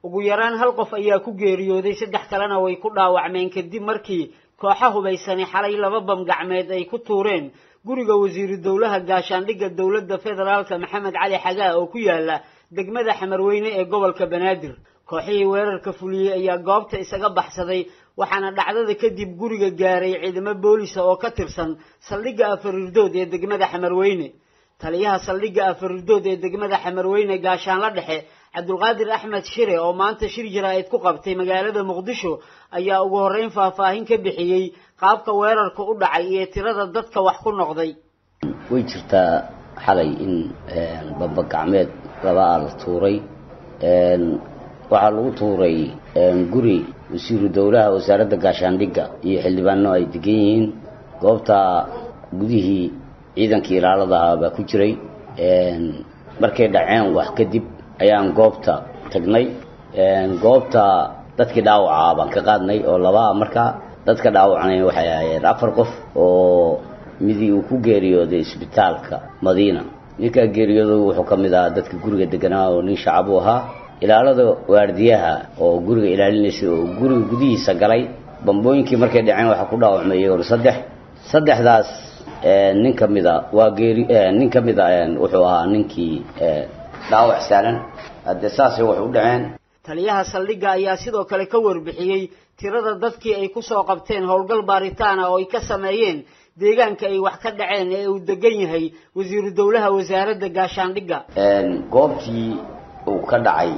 ugu yaraan hal qof ayaa ku geeriyooday saddex kalena way ku dhaawacmeen kadib markii kooxa hubaysani xalay laba bam gacmeed ay ku tuureen guriga wasiiru dowlaha gaashaandhigga dowladda federaalka maxamed cali xagaa oo ku yaala degmada xamarweyne ee gobolka banaadir kooxihii weerarka fuliyey ayaa goobta isaga baxsaday waxaana dhacdada kadib guriga gaaray ciidamo boolisa oo ka tirsan saldhigga afarirdood ee degmada xamarweyne taliyaha saldhigga afarirdood ee degmada xamarweyne gaashaanla dhexe cabdulqaadir axmed shire oo maanta shir jaraa'id ku qabtay magaalada muqdisho ayaa ugu horreyn faahfaahin ka bixiyey qaabka weerarka u dhacay iyo tirada dadka wax ku noqday way jirtaa xalay in bamba gacmeed labaa la tuuray waxaa lagu tuuray guri wasiiru dowlaha wasaaradda gaashaandhigga iyo xildhibaano ay degan yihiin goobta gudihii ciidankii ilaaladaha baa ku jiray markay dhaceen wax kadib ayaan goobta tagnay goobta dadkii dhaawacaa baan ka qaadnay oo labaa markaa dadka dhaawacnay waxay ahaayeen afar qof oo midii uu ku geeriyooday isbitaalka madiina ninkaa geeriyooday wuxuu ka mid ahaa dadka guriga deganaa oo nin shacab u ahaa ilaalada waardiyaha oo guriga ilaalinaysa oo guriga gudihiisa galay bambooyinkii markay dhaceen waxaa ku dhaawacmay iyagona saddex saddexdaas nin ka mida waa geeri nin ka mida wuxuu ahaa ninkii dhaawac saaran haddee saasay wax u dhaceen taliyaha saldhigga ayaa sidoo kale ka warbixiyey tirada dadkii ay ku soo qabteen howlgal baaritaan ah oo ay ka sameeyeen deegaanka ay wax ka dhaceen ee uu degan yahay wasiiru dowlaha wasaaradda gaashaandhigga goobtii uu ka dhacay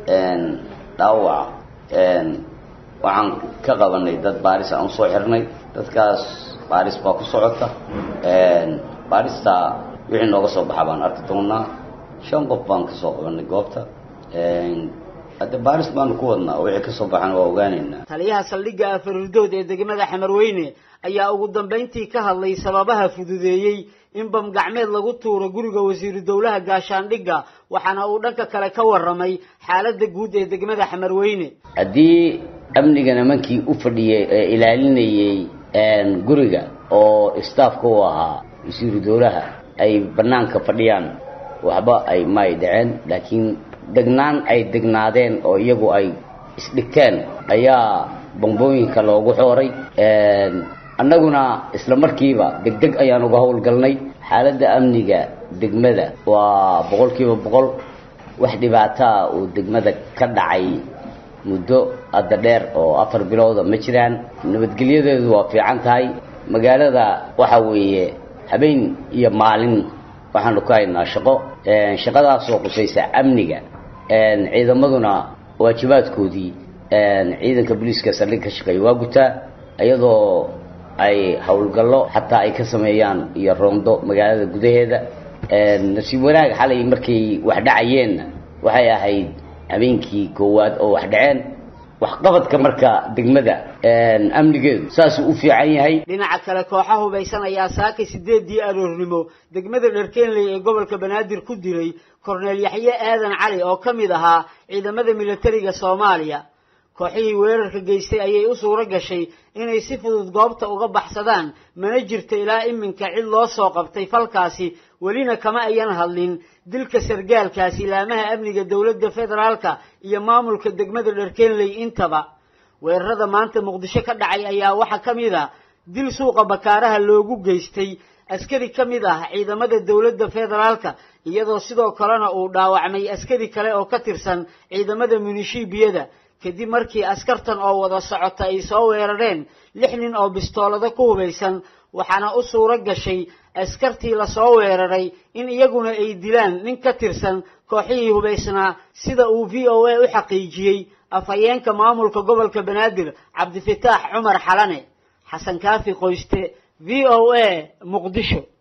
dhaawaca waxaan ka qabanay dad baaris aan usoo xirnay dadkaas baaris baa ku socota baarista wixii nooga soo baxa baan arki doonaa shan qof baan ka soo qabanay goobta hadde baaris baanu ku wadnaa wixii kasoo baxana waa ogaanaynaa taliyaha saldhigga afarirdood ee degmada xamarweyne ayaa ugu dambayntii ka hadlay sababaha fududeeyey in bam gacmeed lagu tuuro guriga wasiiru dowlaha gaashaandhigga waxaana uu dhanka kale ka warramay xaaladda guud ee degmada xamarweyne haddii amniga nimankii u fadhiyey ee ilaalinayey guriga oo staafka u ahaa wasiiru dowlaha ay banaanka fadhiyaan waxba ay maay dhaceen laakiin degnaan ay degnaadeen oo iyagu ay isdhigteen ayaa bambooyinka loogu xooray annaguna isla markiiba degdeg ayaan uga howlgalnay xaaladda amniga degmada waa boqol kiiba boqol wax dhibaataa uu degmada ka dhacay muddo hadda dheer oo afar bilooda ma jiraan nabadgelyadeedu waa fiican tahay magaalada waxa weeye habeen iyo maalin waxaanu ka haynaa shaqo shaqadaasoo qusaysa amniga ciidamaduna waajibaadkoodii ciidanka booliiska saldhig ka shaqeeya waa gutaa iyadoo ay howlgallo xataa ay ka sameeyaan iyo roondo magaalada gudaheeda nasiib wanaag xalay markay wax dhacayeenna waxay ahayd habeenkii koowaad oo wax dhaceen waxqabadka marka degmada amnigeedu saasuu u fiican yahay dhinaca kale kooxa hubaysan ayaa saakay sideedii aroornimo degmada dherkeenley ee gobolka banaadir ku dilay korneel yaxye aadan cali oo ka mid ahaa ciidamada militariga soomaaliya kooxihii weerarka geystay ayay u suuro gashay inay si fudud goobta uga baxsadaan mana jirto ilaa iminka cid loo soo qabtay falkaasi welina kama ayan hadlin dilka sargaalkaasi laamaha amniga dowladda federaalka iyo maamulka degmada dherkeenley intaba weerarada maanta muqdisho ka dhacay ayaa waxaa ka mid a dil suuqa bakaaraha loogu geystay askari ka mid ah ciidamada dowladda federaalka iyadoo sidoo kalena uu dhaawacmay askari kale oo ka tirsan ciidamada munishiibiyada kadib markii askartan oo wada socota ay soo weerareen lix nin oo bistoolado ku hubaysan waxaana u suuro gashay askartii lasoo weeraray in iyaguna ay dilaan nin ka tirsan kooxihii hubaysnaa sida uu v o a u xaqiijiyey afhayeenka maamulka gobolka banaadir cabdifataax cumar xalane xasan kaafi qoyste v o a muqdisho